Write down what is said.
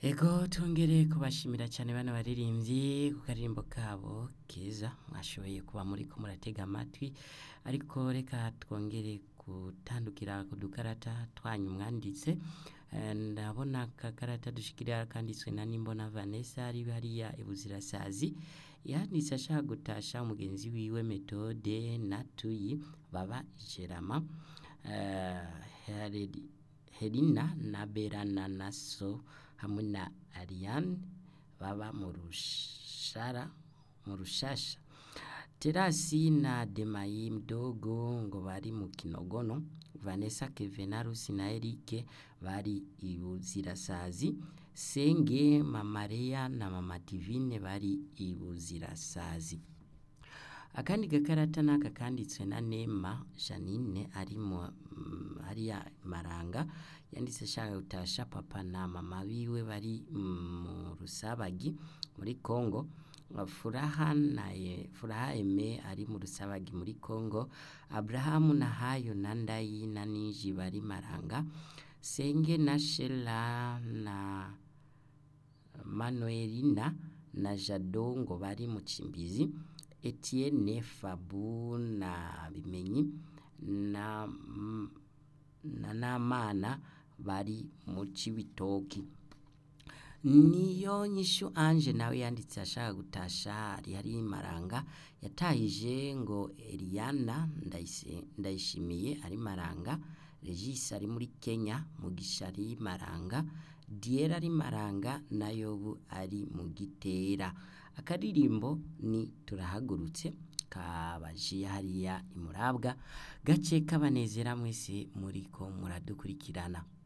Ego tongere kubashimira cyane bana baririmbyi ku karirimbo kabo keza mwashoboye kuba muri ko muratega amatwi ariko reka twongere gutandukira ku dukarata twanyu mwanditse Eh, ndabona akakarata dushikira kanditswe na Nimbona Vanessa ari hariya ibuzirasazi yanditse ashaka gutasha umugenzi wiwe metode natuyi baba ijerama eh, Heredi- Herina na Berana Naso hamwe na Ariane baba mu rushara mu rushasha Terasi na Demayi mdogo ngo bari mu Kinogono Vanessa Kevenarusi na Eric bari ibuzirasazi Senge Mamareya na Mama Divine bari ibuzirasazi akandi gakarata naka kanditswe na Nema Janine ari mu mm, hariya Maranga yanditse ashaka gutasha papa na mama biwe bari mm, mu Rusabagi muri Kongo Furaha na ye, Furaha Eme ari mu Rusabagi muri Kongo Abrahamu na Hayo na Ndayi na Niji bari Maranga Senge na Shela na Manuelina na Jado ngo bari mu Cimbizi Etienne Fabu na Bimenyi na na Namana bari mu Cibitoki niyo nyishu Ange nawe yanditse ashaka gutasha ari hari Maranga yatahije ngo Eliana Ndayise- Ndayishimiye ari Maranga Regis ari muri Kenya Mugisha ari Maranga Diera ari Maranga na Yobu ari mu Gitera akaririmbo ni turahagurutse kabajiye hariya imurabwa gace kabanezera mwese muriko muradukurikirana